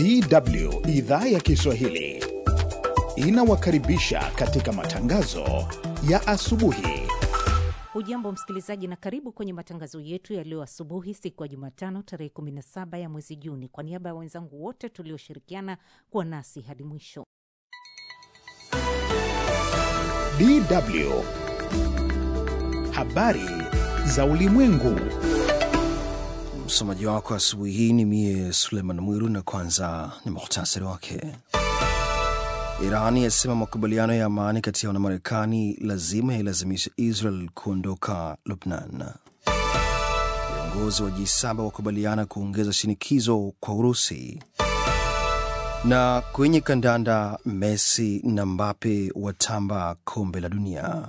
DW idhaa ya Kiswahili inawakaribisha katika matangazo ya asubuhi. Hujambo msikilizaji, na karibu kwenye matangazo yetu ya leo asubuhi, siku ya Jumatano tarehe 17 ya mwezi Juni. Kwa niaba ya wenzangu wote tulioshirikiana kuwa nasi hadi mwisho, DW habari za ulimwengu. Msomaji wako asubuhi hii ni mie Suleiman Mwiru, na kwanza ni muhtasari wake. Irani yasema makubaliano ya amani kati yao na Marekani lazima yailazimisha Israel kuondoka Lubnan. Viongozi wa G7 wakubaliana kuongeza shinikizo kwa Urusi. Na kwenye kandanda, Messi na Mbappe watamba kombe la dunia.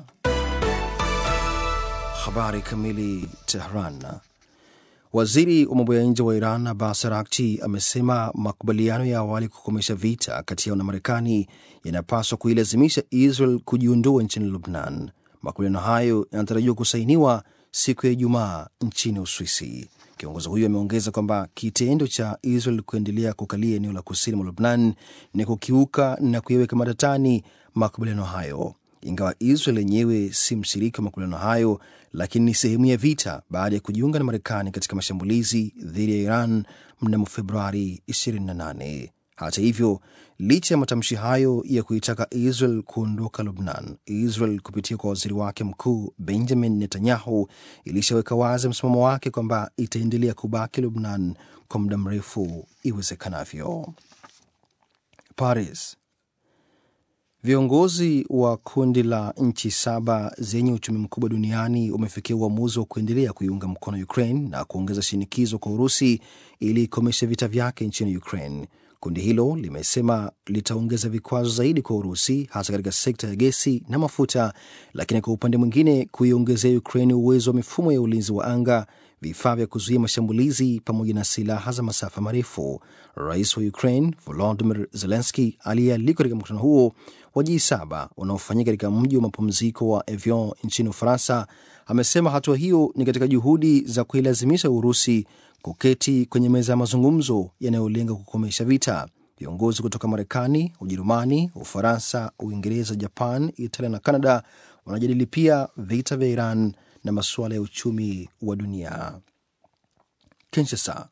Habari kamili. Tehran. Waziri wa mambo ya nje wa Iran Abbas Araghchi amesema makubaliano ya awali kukomesha vita kati yao na Marekani yanapaswa kuilazimisha Israel kujiondoa nchini Lubnan. Makubaliano hayo yanatarajiwa kusainiwa siku ya Ijumaa nchini Uswisi. Kiongozi huyo ameongeza kwamba kitendo cha Israel kuendelea kukalia eneo la kusini mwa Lubnan ni kukiuka na kuyaweka matatani makubaliano hayo. Ingawa Israel yenyewe si mshiriki wa makubaliano hayo, lakini ni sehemu ya vita baada ya kujiunga na Marekani katika mashambulizi dhidi ya Iran mnamo Februari 28. Hata hivyo, licha ya matamshi hayo ya kuitaka Israel kuondoka Lubnan, Israel kupitia kwa waziri wake mkuu Benjamin Netanyahu ilishaweka wazi msimamo wake kwamba itaendelea kubaki Lubnan kwa muda mrefu iwezekanavyo. Paris. Viongozi wa kundi la nchi saba zenye uchumi mkubwa duniani wamefikia uamuzi wa kuendelea kuiunga mkono Ukraine na kuongeza shinikizo kwa Urusi ili ikomeshe vita vyake nchini Ukraine. Kundi hilo limesema litaongeza vikwazo zaidi kwa Urusi, hasa katika sekta ya gesi na mafuta, lakini kwa upande mwingine kuiongezea Ukraine uwezo wa mifumo ya ulinzi wa anga, vifaa vya kuzuia mashambulizi pamoja na silaha za masafa marefu. Rais wa Ukraine Volodymyr Zelensky aliyealikwa katika mkutano huo wa G7 unaofanyika katika mji wa mapumziko wa Evian nchini Ufaransa amesema hatua hiyo ni katika juhudi za kuilazimisha Urusi kuketi kwenye meza ya mazungumzo yanayolenga kukomesha vita. Viongozi kutoka Marekani, Ujerumani, Ufaransa, Uingereza, Japan, Italia na Canada wanajadili pia vita vya Iran na masuala ya uchumi wa dunia. Kinshasa.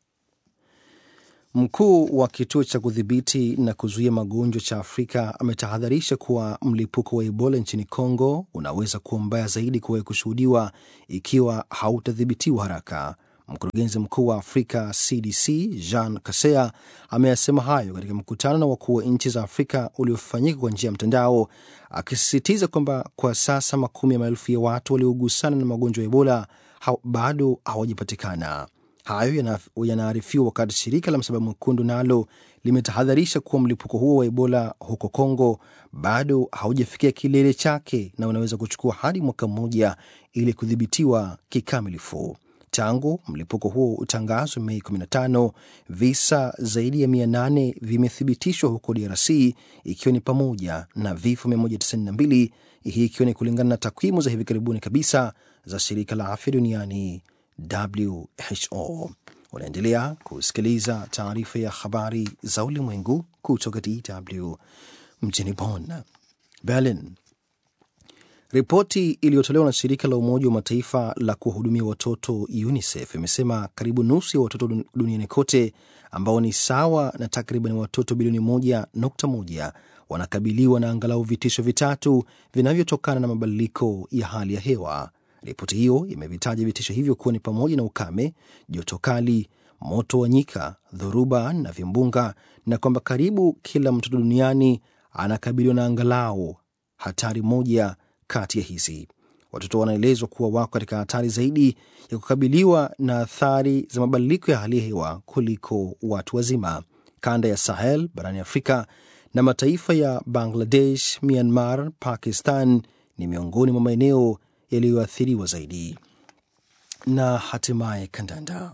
Mkuu wa kituo cha kudhibiti na kuzuia magonjwa cha Afrika ametahadharisha kuwa mlipuko wa Ebola nchini Congo unaweza kuwa mbaya zaidi kuwahi kushuhudiwa ikiwa hautadhibitiwa haraka. Mkurugenzi mkuu wa Afrika CDC Jean Kasea ameyasema hayo katika mkutano na wakuu wa nchi za Afrika uliofanyika kwa njia ya mtandao, akisisitiza kwamba kwa sasa makumi ya maelfu ya watu waliogusana na magonjwa ya Ebola ha bado hawajapatikana. Hayo yanaarifiwa wakati shirika la Msalaba Mwekundu nalo limetahadharisha kuwa mlipuko huo wa Ebola huko Kongo bado haujafikia kilele chake na unaweza kuchukua hadi mwaka mmoja ili kudhibitiwa kikamilifu. Tangu mlipuko huo utangazwe Mei 15, visa zaidi ya 800 vimethibitishwa huko DRC, ikiwa ni pamoja na vifo 192, hii ikiwa ni kulingana na takwimu za hivi karibuni kabisa za shirika la afya duniani WHO. Unaendelea kusikiliza taarifa ya habari za ulimwengu kutoka DW mjini Bonn. Berlin. Ripoti iliyotolewa na shirika la Umoja wa Mataifa la kuwahudumia watoto UNICEF imesema karibu nusu ya watoto duniani kote ambao ni sawa na takriban watoto bilioni moja nukta moja wanakabiliwa na angalau vitisho vitatu vinavyotokana na mabadiliko ya hali ya hewa. Ripoti hiyo imevitaja vitisho hivyo kuwa ni pamoja na ukame, joto kali, moto wa nyika, dhoruba na vimbunga, na kwamba karibu kila mtoto duniani anakabiliwa na angalau hatari moja kati ya hizi. Watoto wanaelezwa kuwa wako katika hatari zaidi ya kukabiliwa na athari za mabadiliko ya hali ya hewa kuliko watu wazima. Kanda ya Sahel barani Afrika na mataifa ya Bangladesh, Myanmar, Pakistan ni miongoni mwa maeneo yaliyoathiriwa zaidi. Na hatimaye kandanda.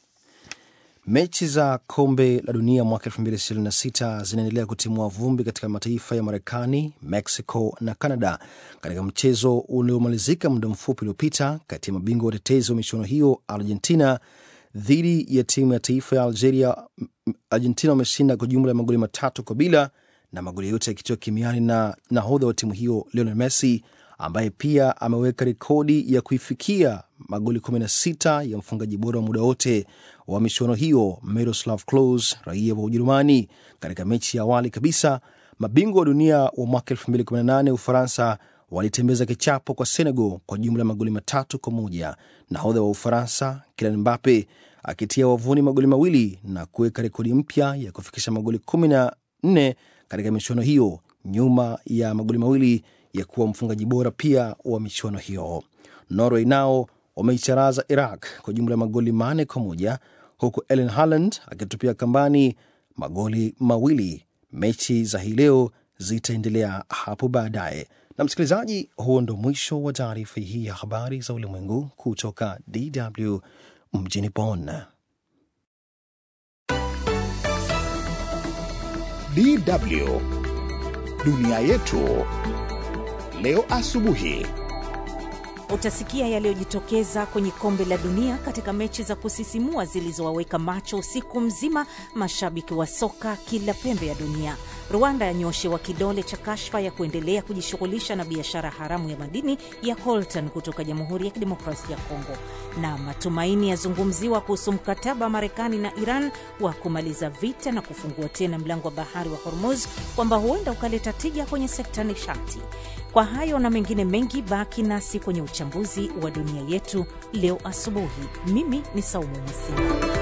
Mechi za kombe la dunia mwaka 2026 zinaendelea kutimua vumbi katika mataifa ya Marekani, Mexico na Canada katika mchezo uliomalizika muda mfupi uliopita kati ya mabingwa watetezi wa michuano hiyo Argentina dhidi ya timu ya taifa ya Algeria, Argentina wameshinda kwa jumla ya magoli matatu kwa bila, na magoli yote yakitiwa kimiani na nahodha wa timu hiyo Lionel Messi ambaye pia ameweka rekodi ya kuifikia magoli 16 ya mfungaji bora wa muda wote wa michuano hiyo Miroslav Klose, raia wa Ujerumani. Katika mechi ya awali kabisa, mabingwa wa dunia wa mwaka 2018 Ufaransa walitembeza kichapo kwa Senegal kwa jumla ya magoli matatu kwa moja. Nahodha wa Ufaransa Kylian Mbappe akitia wavuni magoli mawili na kuweka rekodi mpya ya kufikisha magoli 14 katika michuano hiyo, nyuma ya magoli mawili ya kuwa mfungaji bora pia wa michuano hiyo. Norway nao wameicharaza Iraq kwa jumla ya magoli manne kwa moja huku Erling Haaland akitupia kambani magoli mawili. Mechi za hii leo zitaendelea hapo baadaye. Na msikilizaji, huo ndo mwisho wa taarifa hii ya habari za ulimwengu kutoka DW mjini Bonn. DW dunia yetu leo asubuhi. Utasikia yaliyojitokeza kwenye kombe la dunia katika mechi za kusisimua zilizowaweka macho usiku mzima mashabiki wa soka kila pembe ya dunia. Rwanda yanyoshewa kidole cha kashfa ya kuendelea kujishughulisha na biashara haramu ya madini ya coltan kutoka Jamhuri ya Kidemokrasia ya Kongo, na matumaini yazungumziwa kuhusu mkataba wa Marekani na Iran wa kumaliza vita na kufungua tena mlango wa bahari wa Hormuz, kwamba huenda ukaleta tija kwenye sekta nishati. Kwa hayo na mengine mengi, baki nasi kwenye uchambuzi wa dunia yetu leo asubuhi. Mimi ni Saumu Mwasimba.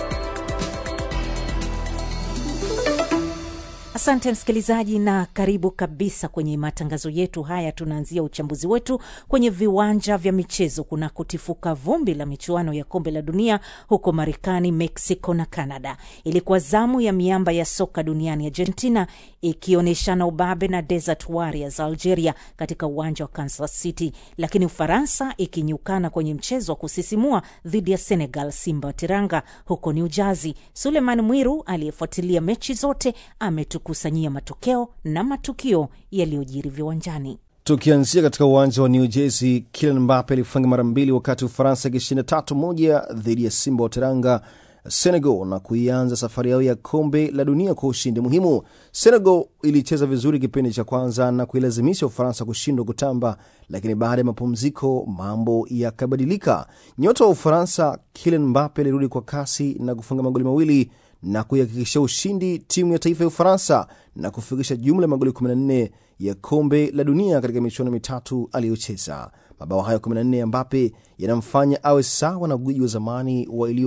Asante msikilizaji, na karibu kabisa kwenye matangazo yetu haya. Tunaanzia uchambuzi wetu kwenye viwanja vya michezo kunakotifuka vumbi la michuano ya kombe la dunia huko Marekani, Mexico na Canada. Ilikuwa zamu ya miamba ya soka duniani Argentina ikionyeshana ubabe na Desert Warriors Algeria katika uwanja wa Kansas City, lakini Ufaransa ikinyukana kwenye mchezo wa kusisimua dhidi ya Senegal, Simba wa Teranga huko New Jersey. Suleiman Mwiru aliyefuatilia mechi zote ametukusanyia matokeo na matukio yaliyojiri viwanjani. Tukianzia katika uwanja wa New Jersey, Kylian Mbappe alifunga mara mbili wakati Ufaransa ikishinda tatu moja dhidi ya Simba wa Teranga Senegal na kuianza safari yao ya kombe la dunia kwa ushindi muhimu. Senegal ilicheza vizuri kipindi cha kwanza na kuilazimisha Ufaransa kushindwa kutamba, lakini baada ya mapumziko mambo yakabadilika. Nyota wa Ufaransa Kylian Mbappe alirudi kwa kasi na kufunga magoli mawili na kuihakikishia ushindi timu ya taifa ya Ufaransa na kufikisha jumla ya magoli 14 ya kombe la dunia katika michuano mitatu aliyocheza. Mabao hayo 14 ya Mbappe yanamfanya awe sawa na gwiji wa zamani wa iliyo